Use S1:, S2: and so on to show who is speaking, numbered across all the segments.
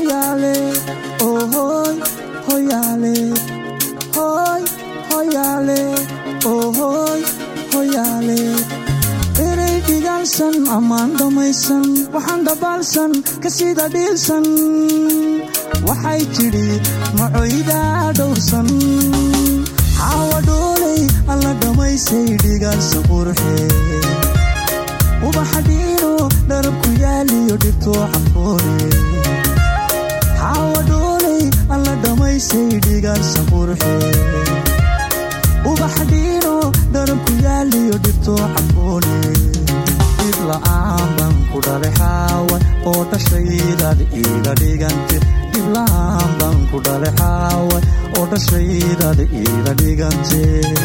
S1: hoyaale ohoy hoyaale hoy hoyaale ohoy hoyaale erey dhigaalsan ammaan dhammaysan waxaan dhabaalsan ka sida dhiilsan waxay tidhi macoydaa dhowrsan xaawa dhooley alla dhammaysay dhigaalsan qurxee ubaxa dhiino dharabku yaaliyo dhirtoo cafoone xaawa dhooley alla dhammaysay dhigaalsan qurxee ubaxa dhiino dharabku yaaliyo dhirtoo cafoone dhib la'aan baan ku dhalay xaawa oo dhashaydaad iiga dhigante dhib la'aan baan ku dhalay xaawa oo dhashaydaad iiga dhigante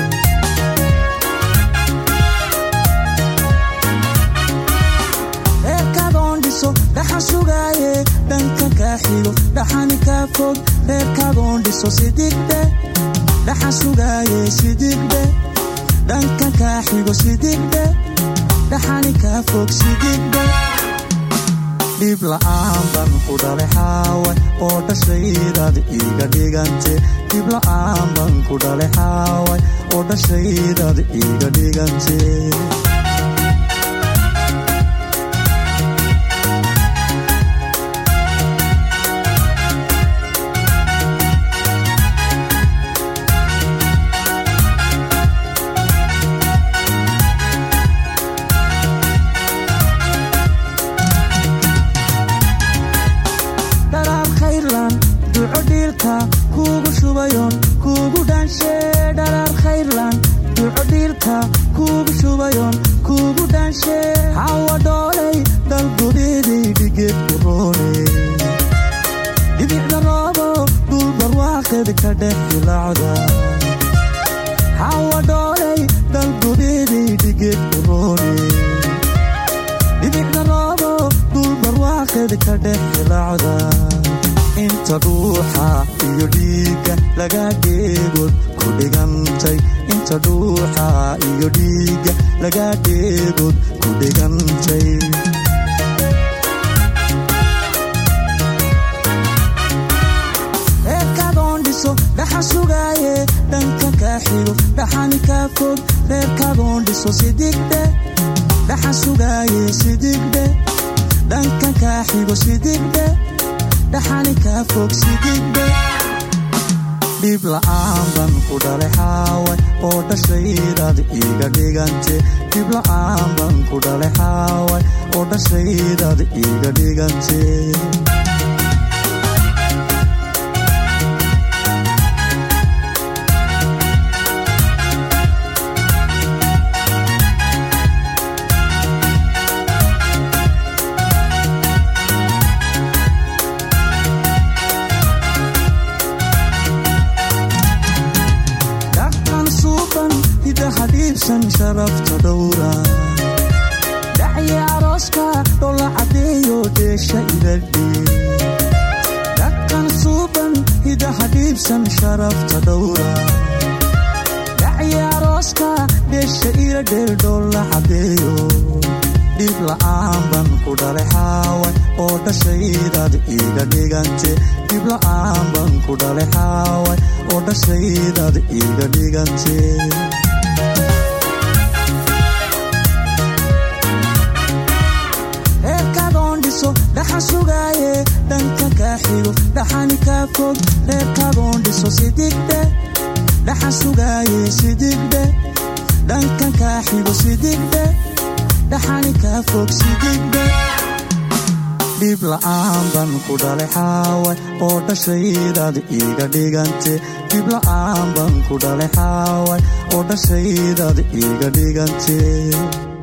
S1: reerkaadoon dhiso dhaxan sugaaye dhanka kaa xigo dhaxani kaa fog reerkaadoon dhiso sidigdhe dhaxan sugaaye sidigdhe dhanka kaa xigo sidigdhe dhaxani kaa fog sidigdhe dhib la'aan baan ku dhalay xaawa oo dhashaydaad iiga dhigante dhib la'aan baan ku dhalay xaawa oo dhashaydaad iiga dhigante dharaar khayrlan duco dhiilka kuugu shubayon kuugu dhaanshe dharaar khayrlan duco dhiilka kuugu shubayon kuugu dhaanshe hawa dhoolay dalgudeeday dhigeed ku roone dhibicda roobo dhul barwaaqeed ka dhex dilacda hawa dhoolay dalgudeeday dhigeed ku roone dhibicda roobo dhul barwaaqeed ka dhex dilacda inta dhuuxa iyo dhiigga laga dheegood ku dhigantay inta dhuuxa iyo dhiigga laga dheegood ku dhigantay reerkaadoon dhiso dhaxan sugaaye dhanka kaa xigo dhaxani kaa fog reerkaadoon dhiso sidigdhe dhaxan sugaaye sidigdhe dhanka kaa xigo sidigdhe dhaxani kaa fog sidigdhe dhib la'aan baan ku dhalay xaawa oo dhashaydaad iiga dhigante dhib la'aan baan ku dhalay xaawa oo dhashaydaad iiga dhigante dhaqan suuban hidaha dhiibsan sharafta dhowra dhacyi arooska dhola cadeeyo dheesha iladhi dhaqan suuban hidaha dhiibsan sharafta dhowra dhacyi arooska dheesha ila dheel dhola cadeeyo dhib la'aan baan ku dhalay xaawa oo dhashaydaad iiga dhigante dhib la'aan baan ku dhalay xaawa oo dhashaydaad iiga dhigante reerkaadoon dhiso dhaxan sugaaye dhanka kaa xigo dhaxani kaa fog reerkaadoon dhiso sidigdhe dhaxan sugaaye sidigdhe dhankan kaa xigo sidigdhe dhaxani kaa fog sidigdhe dhib la'aan baan ku dhalay xaawa oo dhashaydaad iiga dhigante dhib la'aan baan ku dhalay xaawa oo dhashaydaad iiga dhigante